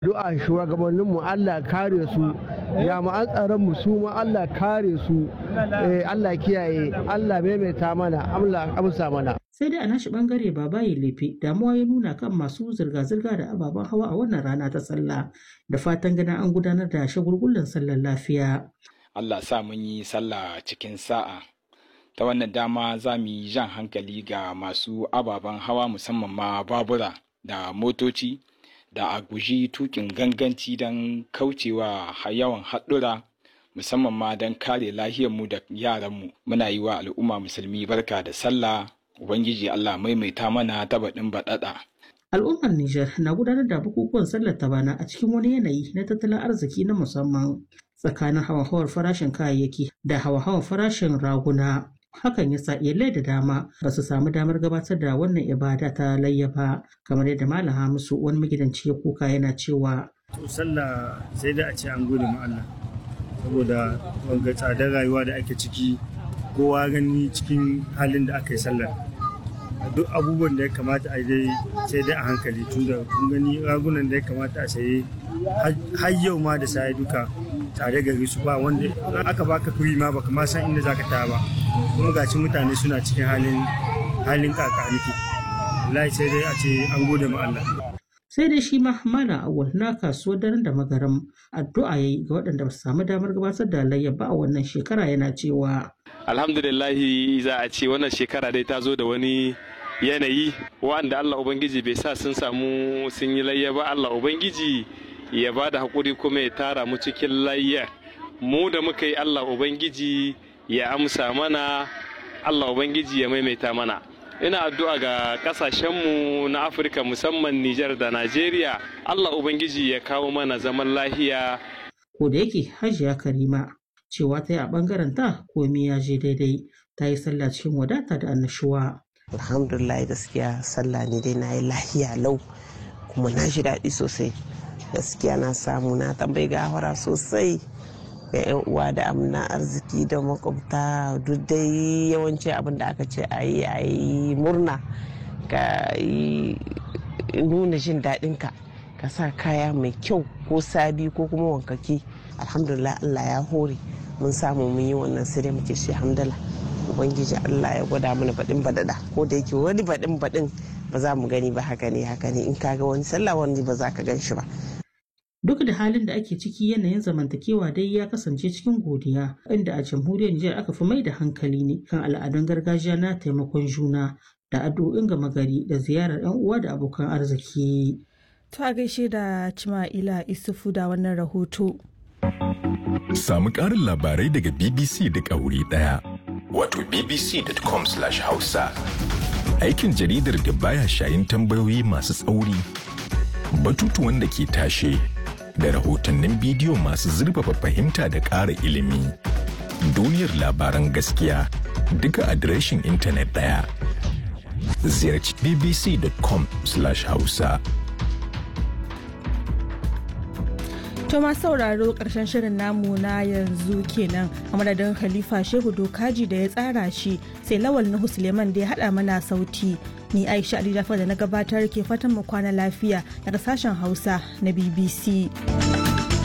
Du'a shugabanninmu Allah kare su, jami'an tsaronmu su ma Allah kare su, Allah kiyaye, Allah maimaita mana, Allah amsa mana. sai dai a nashi bangare babaye lefe damuwa ya nuna kan masu zirga-zirga da ababen hawa a wannan rana ta sallah da fatan ganin an gudanar da shagulgullan sallar lafiya. Allah sa mun yi sallah cikin sa'a. Ta wannan dama za mu yi jan hankali ga masu ababen hawa musamman ma babura da motoci da a guji tukin ganganci don kaucewa yawan haɗura musamman ma don kare lahiyarmu da yaranmu. Muna yi wa al'umma musulmi barka da sallah Ubangiji Allah maimaita mana ta baɗin baɗaɗa. Al'ummar Nijar na gudanar da bukukuwan sallar ta bana a cikin wani yanayi na tattalin arziki na musamman tsakanin hawa-hawar farashin kayayyaki da hawa-hawar farashin raguna. Hakan ya sa iyalai da dama ba su samu damar gabatar da wannan ibada ta layya ba kamar yadda Malam Hamisu wani magidanci ya kuka yana cewa. To sallah sai da a ce an gode ma Allah saboda wanga tsadar rayuwa da ake ciki kowa gani cikin halin da aka yi sallar duk abubuwan da ya kamata a dai sai dai a hankali tun da kun gani ragunan da ya kamata a saye har yau ma da saye duka tare gari su ba wanda aka baka kuri ma baka ma san inda zaka taya ba kuma gaci mutane suna cikin halin halin kakaniki wallahi sai dai a ce an gode ma Allah sai dai shi ma malam awal na kasuwar daren da magaram addu'a yayi ga waɗanda ba su samu damar gabatar da layya ba a wannan shekara yana cewa alhamdulillahi za a ce wannan shekara dai ta zo da wani yanayi wanda Allah Ubangiji bai sa sun samu sun yi layya ba Allah Ubangiji ya ba da haƙuri kuma ya tara mu cikin layya mu da muka yi Allah Ubangiji ya amsa mana Allah Ubangiji ya maimaita mana ina addu'a ga kasashenmu na Afirka musamman Nijar da Najeriya Allah Ubangiji ya kawo mana zaman lahiya ko da yake hajiya karima cewa ta yi a ɓangaren ta komai ya je daidai ta yi sallah cikin wadata da annashuwa. alhamdulillah gaskiya sallah ne dai na yi lahiya lau kuma na ji daɗi sosai gaskiya na samu na tambayi gawara sosai ga yan uwa da amna arziki da makwabta duk dai yawanci abin da aka ce a yi a yi murna ka yi nuna jin daɗinka ka sa kaya mai kyau ko sabi ko kuma wankaki alhamdulillah allah ya hore mun samu mun yi wannan sai dai muke shi hamdala ubangiji allah ya gwada mana baɗin baɗaɗa ko da yake wani baɗin baɗin ba za mu gani ba haka ne haka ne in ka ga wani sallah wani ba za ka gan shi ba Duk da halin da ake ciki yanayin zamantakewa dai ya kasance cikin godiya inda a jamhuriyar Nijar aka fi mai da hankali ne kan al'adun gargajiya na taimakon juna da addu'o'in gama gari da ziyarar 'yan uwa da abokan arziki. To a gaishe da Cima'ila Isufu da wannan rahoto. Samu ƙarin labarai daga BBC duk a wuri ɗaya. Wato bbc.com/hausa. Aikin jaridar da baya shayin tambayoyi masu tsauri, batutuwan da ke tashe, da rahotannin bidiyo masu zurfafa fahimta da ƙara ilimi. Duniyar labaran gaskiya duka adireshin intanet ɗaya. Ziyarci bbc.com/hausa. To ma sauraro ƙarshen shirin namu na yanzu kenan a madadin Khalifa Shehu Dokaji da ya tsara shi sai Lawal Nuhu Suleiman da ya haɗa mana sauti. Ni Aisha Ali Jafar da na gabatar ke fatan mu kwana lafiya daga sashen Hausa na BBC.